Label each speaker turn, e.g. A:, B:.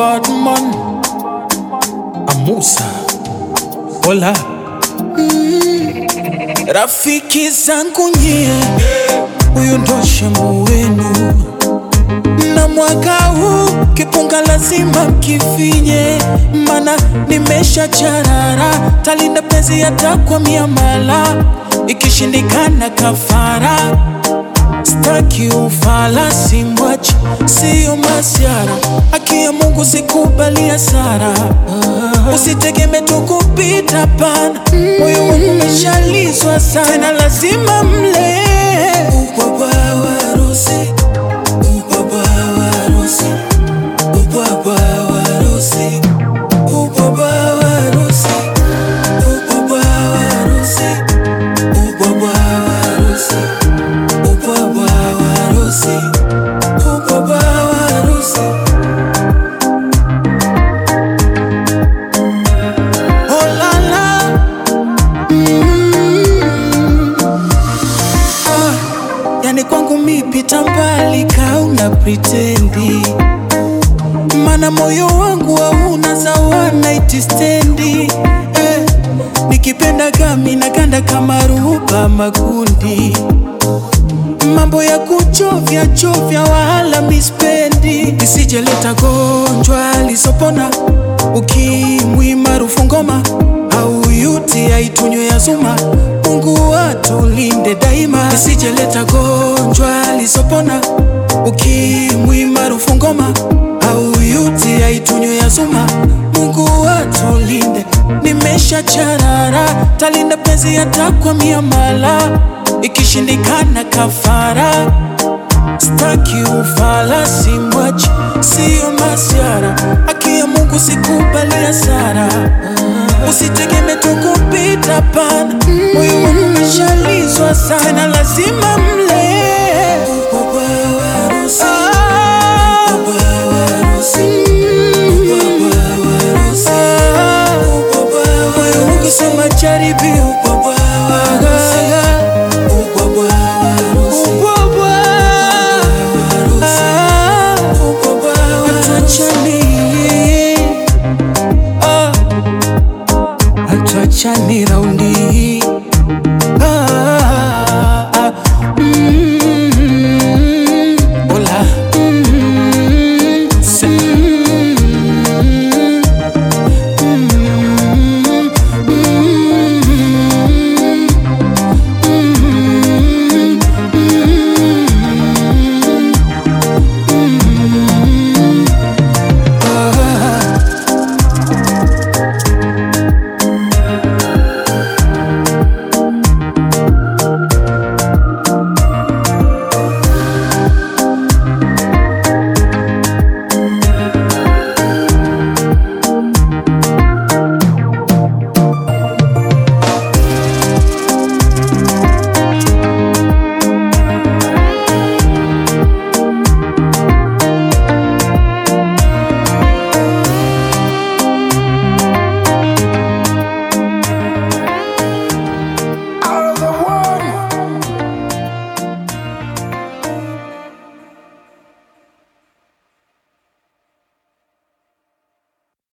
A: Badman Amusa Hola Rafiki zangu nyie, huyu ndo shemu wenu, na mwaka huu kipunga lazima mkifinye, mana nimesha charara, talinda penzi hata kwa miamala, ikishindikana kafara Staki ufala simwachi, siyo masiara. Haki ya Mungu sikubali hasara. Usitegemee tu kupita pana, moyo wangu umeshalizwa sana, tena lazima mle ubwabwa wa harusi, ubwabwa wa harusi, ubwabwa wa harusi, ubwabwa wa harusi, ubwabwa wa harusi, ubwabwa wa harusi ubwabwa wa harusi, ubwabwa wa harusi. Oh la la. Mm. Ah, yani kwangu mi pita mbali kauna pritendi, mana moyo wangu hauna zawana itistendi eh, nikipenda gami naganda kama ruba makundi mambo ya kuchovya chovya wala mispendi, isijeleta gonjwa lisopona, ukimwi maarufu ngoma au yuti aitunywe ya zuma. Mungu atulinde daima, isijeleta gonjwa lisopona, ukimwi maarufu ngoma au yuti aitunywe ya zuma. Mungu atulinde, nimesha charara, talinda penzi hata kwa miamala ikishindikana kafara. Staki ufala, simwachi, siyo masiara. Haki ya Mungu sikubali hasara. Usitegemee tu kupita pana, moyo wangu umeshalizwa sana, tena lazima mle ubwabwa wa harusi, ubwabwa wa harusi, ubwabwa wa harusi, ubwabwa wa harusi. Moyo wangu sema jaribio